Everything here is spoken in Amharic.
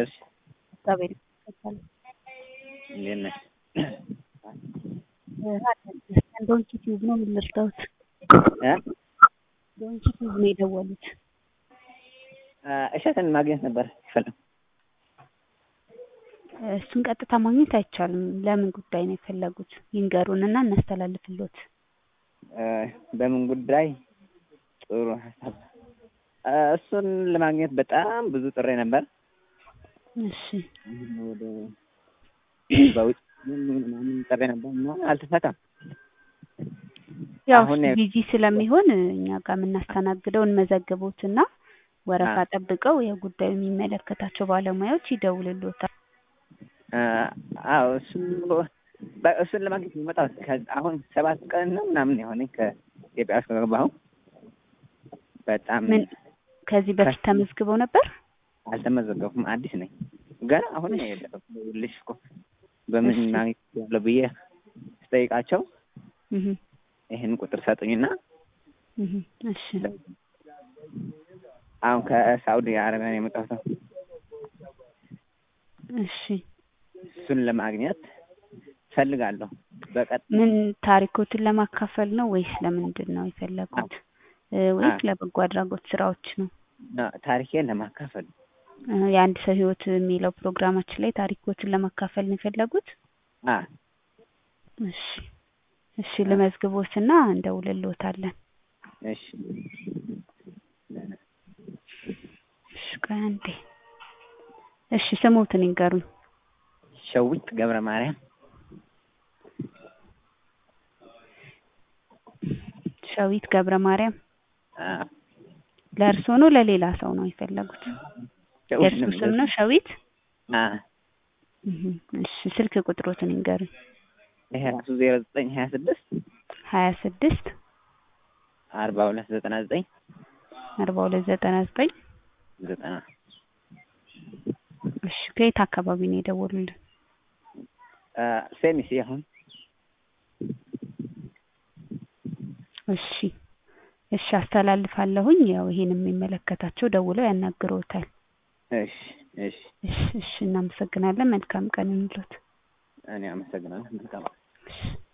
አደርሽ? እግዚአብሔር ይመስገን። እንዴት ነሽ? ዶንኪ ቲዩብ ነው የምንረዳውት። እ ዶንኪ ቲዩብ ነው የደወሉት። እሸትን ማግኘት ነበር ይፈልግ እሱን ቀጥታ ማግኘት አይቻልም። ለምን ጉዳይ ነው የፈለጉት? ይንገሩንና እናስተላልፍሎት። በምን ጉዳይ? ጥሩ ሀሳብ። እሱን ለማግኘት በጣም ብዙ ጥሬ ነበር። እሺ ወደ በውጭ ምናምን ጥሬ ነበር እና አልተሳካም። ያው አሁን እሱ ቢዚ ስለሚሆን እኛ ጋር የምናስተናግደው እንመዘግቦትና ወረፋ ጠብቀው የጉዳዩ የሚመለከታቸው ባለሙያዎች ይደውልሎታል። አዎ እሱን እሱን ለማግኘት የሚመጣው አሁን ሰባት ቀን ነው ምናምን የሆነኝ ከኢትዮጵያ ውስጥ ከገባሁ። በጣም ምን ከዚህ በፊት ተመዝግበው ነበር? አልተመዘገብኩም፣ አዲስ ነኝ ገና አሁን ነው የደረስኩልሽ እኮ በምን ማግኘት ያለው ብዬ ስጠይቃቸው እህ ይህን ቁጥር ሰጡኝና እህ እሺ አሁን ከሳውዲ አረቢያ ነው የመጣሁት። እሺ እሱን ለማግኘት ፈልጋለሁ። በቀጥ ምን ታሪኮትን ለማካፈል ነው ወይስ ለምንድን ነው የፈለጉት? ወይስ ለበጎ አድራጎት ስራዎች ነው? ታሪኬን ለማካፈል የአንድ ሰው ህይወት የሚለው ፕሮግራማችን ላይ ታሪኮትን ለማካፈል ነው የፈለጉት? አ እሺ እሺ ልመዝግቦትና እንደውልልዎታለን። እሺ እሺ ቆይ አንዴ። እሺ ስሞትን ይንገሩኝ። ሸዊት ገብረ ማርያም ሸዊት ገብረ ማርያም አ ለእርስዎ ነው ለሌላ ሰው ነው የፈለጉት? የእርሱ ስም ነው ሸዊት? አ እህ እሺ ስልክ ቁጥሮትን ይንገሩኝ። ይሄ ራሱ ዜሮ ዘጠኝ ሀያ ስድስት ሀያ ስድስት አርባ ሁለት ዘጠና ዘጠኝ አርባ ሁለት ዘጠና ዘጠኝ ዘጠና እሺ ከየት አካባቢ ነው የደወሉልን? ሴሚሲ አሁን እሺ እሺ አስተላልፋለሁኝ። ያው ይሄን የሚመለከታቸው ደውለው ያናግረውታል። እሺ እሺ እሺ እሺ እናመሰግናለን። መልካም ቀን ይሁንልዎት። እኔ አመሰግናለሁ። መልካም እሺ